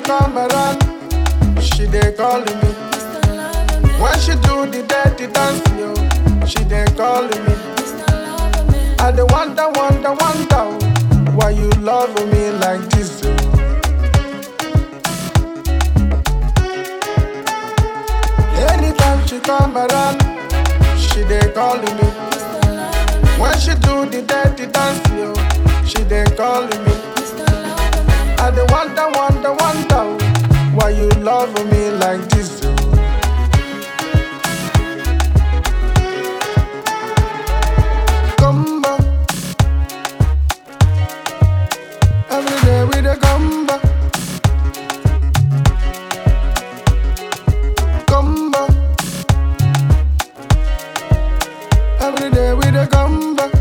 come around, she dey calling me. When she do the dirty dance, yo, she dey calling me. I dey wonder, wonder, wonder why you love me like this. yo. Anytime she come around, she dey calling me. When she do the dirty dance, yo, she dey calling me. I dey wonder, wonder, wonder why you love me like this. yo. Come back. Every day we dey come back. Come back. Every day we dey come back.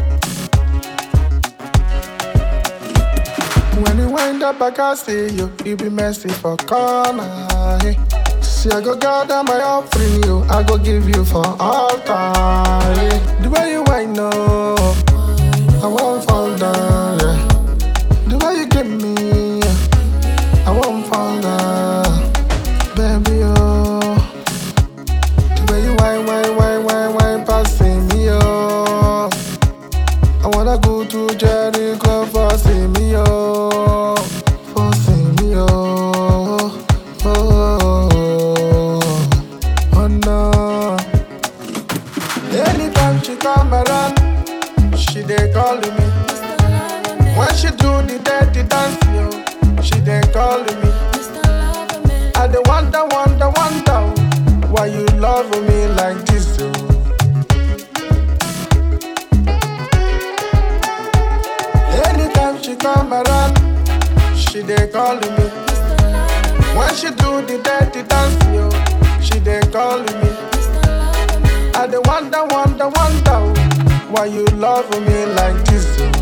When you wind up, I can see you. You be messy for corner. Hey. See, I go gather my offering, you. I go give you for altar. Yeah. The way you wind up, I won't fall down. Yeah. The way you give me, yeah, I won't fall down, baby. Oh, the way you wine, wine, wine, wine, wine, passing me. Oh, I wanna go to Jericho for see me. Oh, for see me. Oh, oh, oh no. Anytime she come around, she dey calling me. When she do the dirty dance, yo, she dey calling me. I dey wonder, wonder, wonder why you love me like this. yo. Anytime she come around, she dey calling me. When she do the dirty dance, yo, she dey calling me. I dey wonder, wonder, wonder why you love me like this. yo.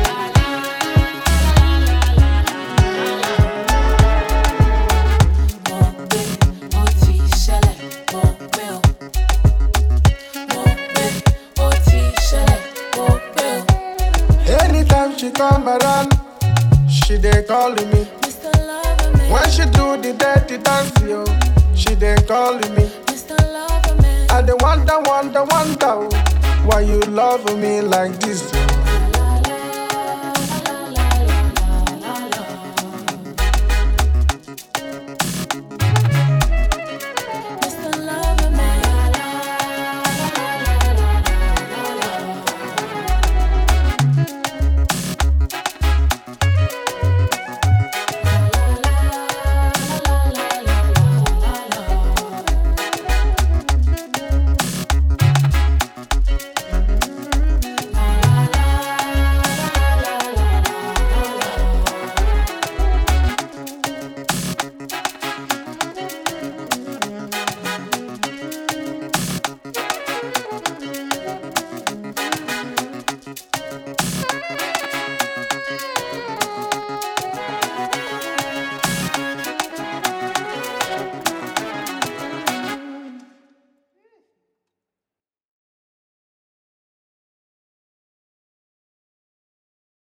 Mo gbé, ó ti ṣẹlẹ̀, mo gbé o. Mo gbé, ó ti ṣẹlẹ̀, mo gbé o. Anytime she come around, she dey calling me. Mr. Loverman, When she do the dirty dance, yo, she dey calling me. Mr. Loverman, I dey wonder, wonder, wonder why you love me like this. yo.